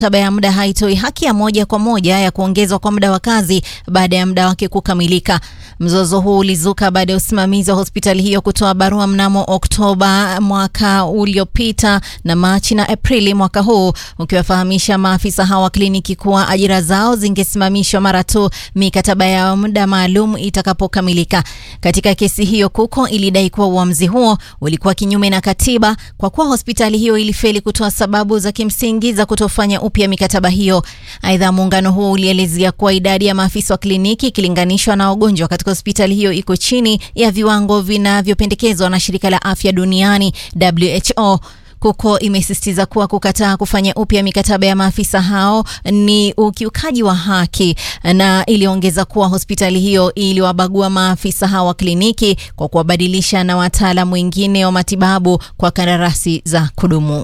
mikataba ya muda haitoi haki ya moja kwa moja ya kuongezwa kwa muda wa kazi baada ya muda wake kukamilika. Mzozo huu ulizuka baada ya usimamizi wa hospitali hiyo kutoa barua mnamo Oktoba mwaka uliopita na Machi na Aprili mwaka huu ukiwafahamisha maafisa hawa wa kliniki kuwa ajira zao zingesimamishwa mara tu mikataba ya muda maalum itakapokamilika. Katika kesi hiyo, KUKO ilidai kuwa uamuzi huo ulikuwa kinyume na katiba kwa kuwa hospitali hiyo ilifeli kutoa sababu za kimsingi za kutofanya upya mikataba hiyo. Aidha, muungano huo ulielezea kuwa idadi ya maafisa wa kliniki ikilinganishwa na wagonjwa katika hospitali hiyo iko chini ya viwango vinavyopendekezwa na shirika la afya duniani WHO. KUKO imesisitiza kuwa kukataa kufanya upya mikataba ya maafisa hao ni ukiukaji wa haki, na iliongeza kuwa hospitali hiyo iliwabagua maafisa hao wa kliniki kwa kuwabadilisha na wataalamu wengine wa matibabu kwa kandarasi za kudumu.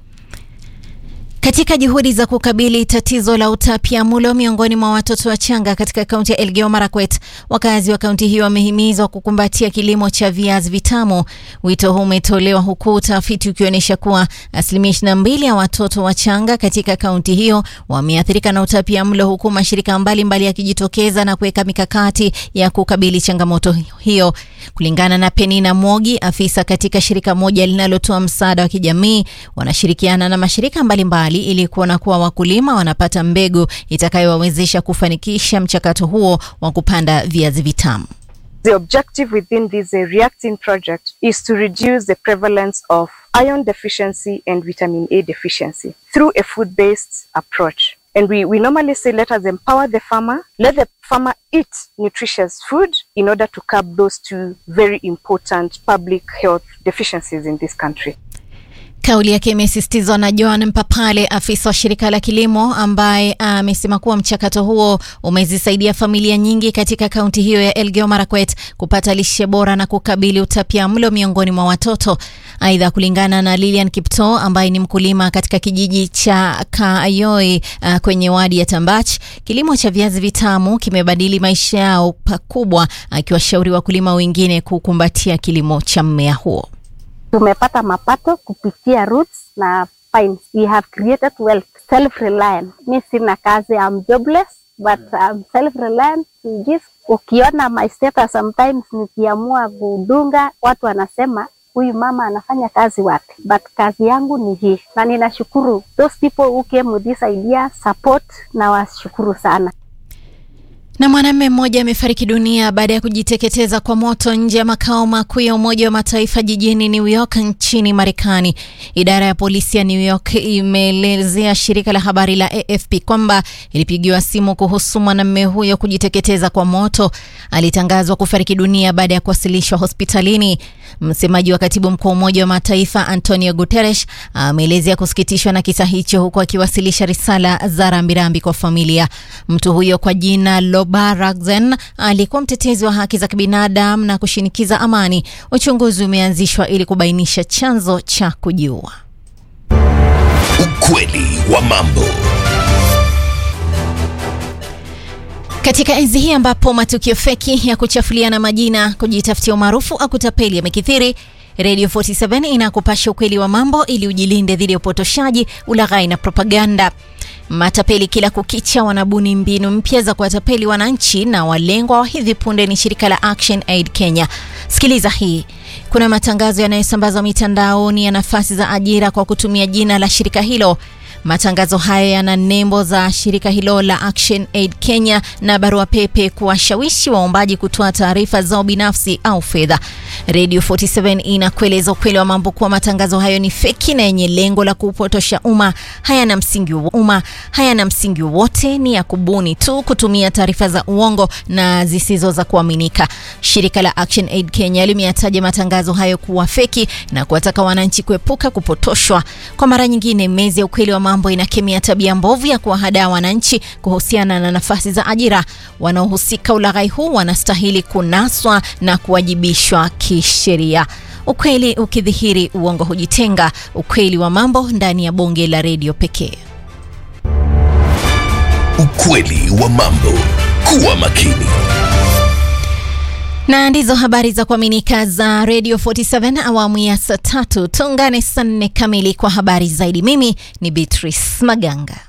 Katika juhudi za kukabili tatizo la utapiamlo miongoni mwa watoto wachanga katika kaunti ya Elgeyo Marakwet, wakazi wa kaunti hiyo wamehimizwa kukumbatia kilimo cha viazi vitamu. Wito huu umetolewa huku utafiti ukionyesha kuwa asilimia 22 ya watoto wachanga katika kaunti hiyo wameathirika na utapiamlo, huku mashirika mbalimbali yakijitokeza na kuweka mikakati ya kukabili changamoto hiyo. Kulingana na Penina Mwogi, afisa katika shirika moja linalotoa msaada wa kijamii, wanashirikiana na mashirika mbalimbali ili kuona kuwa wakulima wanapata mbegu itakayowawezesha kufanikisha mchakato huo wa kupanda viazi vitamu. The objective within this uh, reacting project is to reduce the prevalence of iron deficiency and vitamin A deficiency through a food-based approach. And we, we normally say let us empower the farmer, let the farmer eat nutritious food in order to curb those two very important public health deficiencies in this country. Kauli yake imesisitizwa na Joan Mpapale, afisa wa shirika la kilimo, ambaye amesema kuwa mchakato huo umezisaidia familia nyingi katika kaunti hiyo ya Elgeyo Marakwet kupata lishe bora na kukabili utapiamlo miongoni mwa watoto. Aidha, kulingana na Lilian Kipto ambaye ni mkulima katika kijiji cha Kaayoi uh, kwenye wadi ya Tambach, kilimo cha viazi vitamu kimebadili maisha yao pakubwa, akiwashauri wakulima wengine kukumbatia kilimo cha mmea huo. Tumepata mapato kupitia roots na pines. We have created wealth, self-reliant. Mi sina kazi, I'm jobless but I'm self-reliant. Just ukiona my status sometimes nikiamua kudunga, watu wanasema huyu mama anafanya kazi wapi? But kazi yangu ni hii, na ninashukuru those people who came with this idea support, na washukuru sana. Na mwanamume mmoja amefariki dunia baada ya kujiteketeza kwa moto nje ya makao makuu ya Umoja wa Mataifa jijini New York nchini Marekani. Idara ya polisi ya New York imeelezea shirika la habari la AFP kwamba ilipigiwa simu kuhusu mwanamume huyo kujiteketeza kwa moto. Alitangazwa kufariki dunia baada ya kuwasilishwa hospitalini. Msemaji wa katibu mkuu wa Umoja wa Mataifa Antonio Guterres ameelezea kusikitishwa na kisa hicho, huku akiwasilisha risala za rambirambi kwa familia. Mtu huyo kwa jina Lobaragzen alikuwa mtetezi wa haki za kibinadamu na kushinikiza amani. Uchunguzi umeanzishwa ili kubainisha chanzo cha kujiua. Ukweli wa mambo. Katika enzi hii ambapo matukio feki ya kuchafuliana majina, kujitafutia umaarufu au kutapeli yamekithiri, Radio 47 inakupasha ukweli wa mambo ili ujilinde dhidi ya upotoshaji, ulaghai na propaganda. Matapeli kila kukicha wanabuni mbinu mpya za kuwatapeli wananchi, na walengwa wa hivi punde ni shirika la Action Aid Kenya. Sikiliza hii. Kuna matangazo yanayosambazwa mitandaoni ya nafasi za ajira kwa kutumia jina la shirika hilo. Matangazo hayo yana nembo za shirika hilo la Action Aid Kenya na barua pepe kuwashawishi waombaji kutoa taarifa zao binafsi au fedha. Radio 47 inakueleza ukweli wa mambo kuwa matangazo hayo ni feki na yenye lengo la kupotosha umma. Hayana msingi wa umma, hayana msingi wowote, ni ya kubuni tu, kutumia taarifa za uongo na zisizo za kuaminika. Shirika la Action Aid Kenya limeyataja matangazo hayo kuwa feki na kuwataka wananchi kuepuka kupotoshwa. Kwa mara nyingine, mezi ya ukweli wa mambo inakemea tabia mbovu ya kuwahadaa wananchi kuhusiana na nafasi za ajira. Wanaohusika ulaghai huu wanastahili kunaswa na kuwajibishwa kisheria. Ukweli ukidhihiri, uongo hujitenga. Ukweli wa mambo ndani ya bonge la redio pekee. Ukweli wa mambo. Kuwa makini. Na ndizo habari za kuaminika za Radio 47 awamu ya saa tatu. Tuungane saa nne kamili kwa habari zaidi. Mimi ni Beatrice Maganga.